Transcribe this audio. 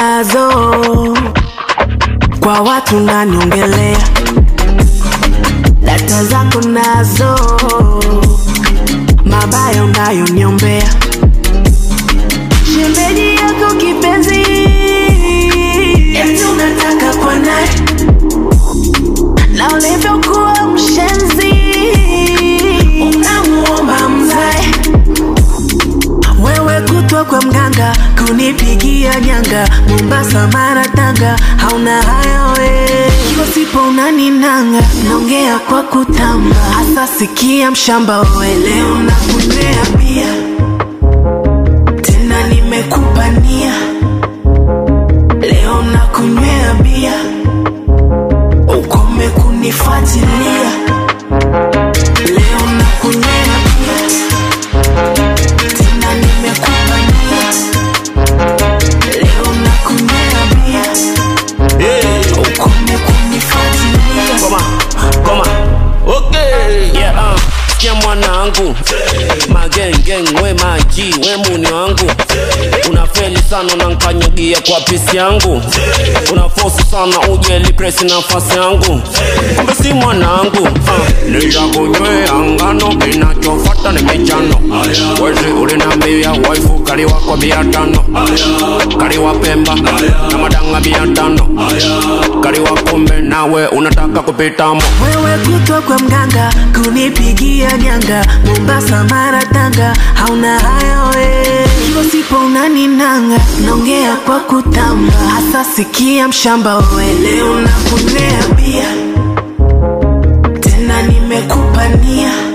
nazo kwa watu naniongelea, data zako nazo, mabaya unayoniombea, shemeji yako kipenzi, eti unataka kwa naye na ulivyokuwa mshenzi, unamuomba mzae wewe kutwa kwa mganga kunipigia nyanga Mombasa, Mara, Tanga, hauna haya we kiwa sipo unaninanga, naongea kwa kutamba, hasa sikia mshamba we, leo nakunywea bia tena nimekupa nia, leo nakunywea bia ukome kunifuatilia, leo nakunywea bia tena nimekupa nia, leo nakunywea bia ukome kunifuatilia. Koma, koma. Okay. Yeah, uh. Sikia mwanangu magengeng we maji we muni wangu unafeli sana unankanyagia kwa pisi yangu unafosi sana uje lipresi nafasi yangu kumbe si mwanangu uh. nitakunywea ngano kinachofata ni michano wezi ulinambia waifu kaliwa kwa bia tano kaliwa pemba na madanga bia tano kaliwa kumbe nawe unataka kupitamo wewe kutwa kwa mganga kunipigia nyanga Mombasa, Mara, Tanga, hauna haya we kiwa sipo unaninanga, naongea kwa kutamba, hasa sikia mshamba we, leo nakunywea bia tena nimekupa nia